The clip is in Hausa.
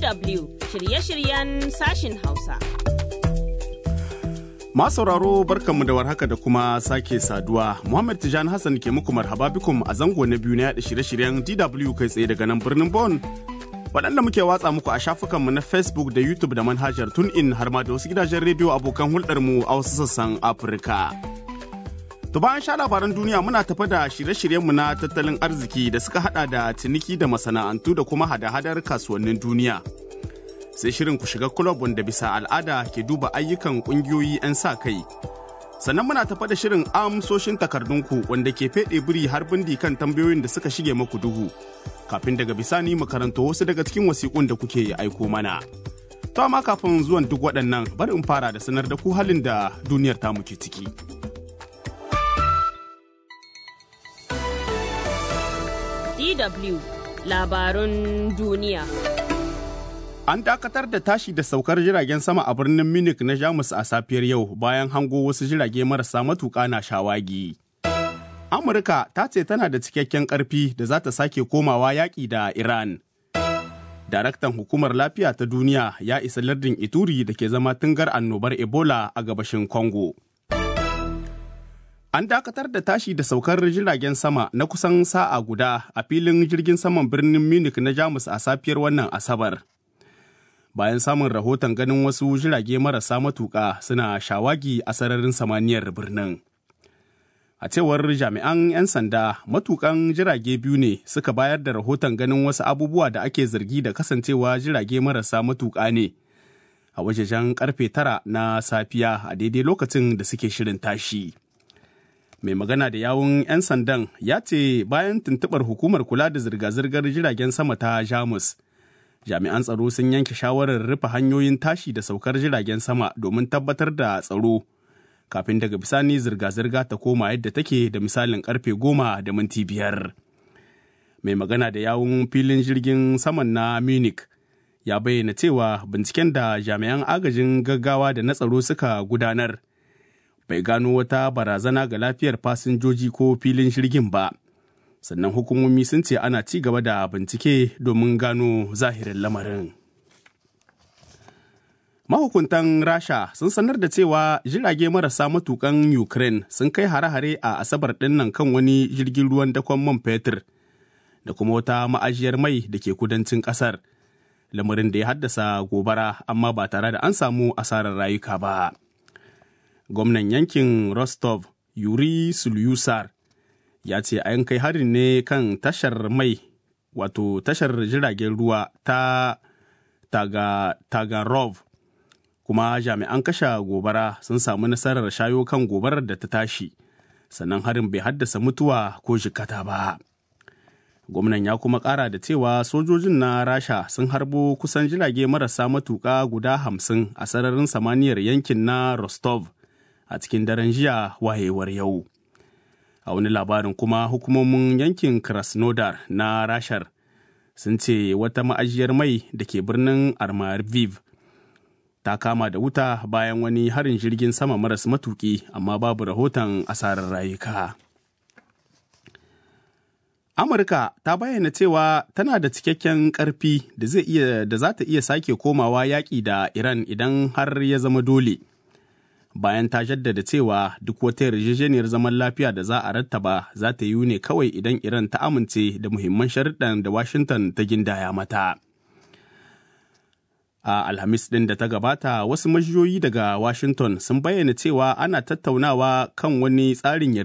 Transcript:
DW shirye-shiryen sashin Hausa. sauraro barkanmu da warhaka da kuma sake saduwa. Muhammad Tijani Hassan ke muku marhaba bikum a zango na biyu na yaɗa shirye-shiryen DW kai tsaye daga nan birnin Bon. Waɗanda muke watsa muku a shafukanmu na Facebook da YouTube da manhajar TuneIn har ma da wasu gidajen rediyo abokan hulɗarmu a wasu sassan Afirka. To bayan sha labaran duniya muna tafa da shirye-shiryenmu na tattalin arziki da suka hada da ciniki da masana'antu da kuma hada-hadar kasuwannin duniya. Sai shirin ku shiga kulob wanda bisa al'ada ke duba ayyukan kungiyoyi 'yan sa kai. Sannan muna tafa da shirin amsoshin takardunku wanda ke feɗe biri har bindi kan tambayoyin da suka shige maku duhu. Kafin daga bisani mu karanto wasu daga cikin wasiƙun da kuke aiko mana. To amma kafin zuwan duk waɗannan bari in fara da sanar da ku halin da duniyar tamu ke ciki. DW labarun duniya. An dakatar da tashi da saukar jiragen sama a birnin Munich na Jamus a safiyar yau bayan hango wasu jirage marasa matuƙa na shawagi. Amurka ta ce tana da cikakken ƙarfi da za ta sake komawa yaƙi da Iran. Daraktan Hukumar Lafiya ta Duniya ya isa lardin Ituri da ke zama tungar annobar Ebola a gabashin Congo. An dakatar da tashi da saukar jiragen sama na kusan sa'a guda a filin jirgin saman birnin Munich na Jamus a safiyar wannan Asabar. Bayan samun rahoton ganin wasu jirage marasa matuƙa suna shawagi a sararin samaniyar birnin. A cewar jami'an 'yan sanda, matuƙan jirage biyu ne suka bayar da rahoton ganin wasu abubuwa da ake zargi da kasancewa jirage marasa matuƙa ne. A wajejen karfe tara na safiya a daidai lokacin da suke shirin tashi. mai magana da yawun 'yan sandan ya ce bayan tuntuɓar hukumar kula da zirga-zirgar jiragen sama ta jamus jami'an tsaro sun yanke shawarar rufe hanyoyin tashi da saukar jiragen sama domin tabbatar da tsaro kafin daga bisani zirga-zirga ta koma yadda take da misalin karfe goma da minti biyar mai magana da yawun filin jirgin saman na munich ya bayyana cewa binciken da jami'an agajin gaggawa da na tsaro suka gudanar bai gano wata barazana ga lafiyar fasinjoji ko filin jirgin ba sannan hukumomi sun ce ana ci gaba da bincike domin gano zahirin lamarin mahukuntan rasha sun sanar da cewa jirage marasa matukan ukraine sun kai hare-hare a asabar dinnan kan wani jirgin ruwan dakon man fetur da kuma wata ma'ajiyar mai da ke kudancin kasar lamarin da ya haddasa gobara amma ba tare da an samu asarar rayuka ba. gwamnan yankin rostov yuri sulyusar ya ce an kai harin ne kan tashar mai wato tashar jiragen ruwa ta taga, tagarov kuma jami'an kashe gobara sun samu nasarar shayo kan gobarar da ta tashi sannan harin bai haddasa mutuwa ko jikata ba gwamnan ya kuma kara da cewa sojojin na rasha sun harbo kusan jirage marasa matuka guda hamsin a sararin samaniyar yankin na rostov a cikin daren jiya wayewar yau. A wani labarin kuma hukumomin yankin Krasnodar na Rashar sun ce wata ma'ajiyar mai da ke birnin Armarviv ta kama da wuta bayan wani harin jirgin sama maras matuki amma babu rahoton asarar rayuka. Amurka ta bayyana cewa tana da cikakken ƙarfi da za ta iya sake komawa yaƙi da Iran idan har ya zama dole. bayan ta jaddada cewa duk wata yarjejeniyar zaman lafiya da za a rattaba za ta yi ne kawai idan Iran ta amince da muhimman sharuɗan da Washington ta gindaya mata. A Alhamis ɗin da ta gabata wasu majiyoyi daga Washington sun bayyana cewa ana tattaunawa kan wani tsarin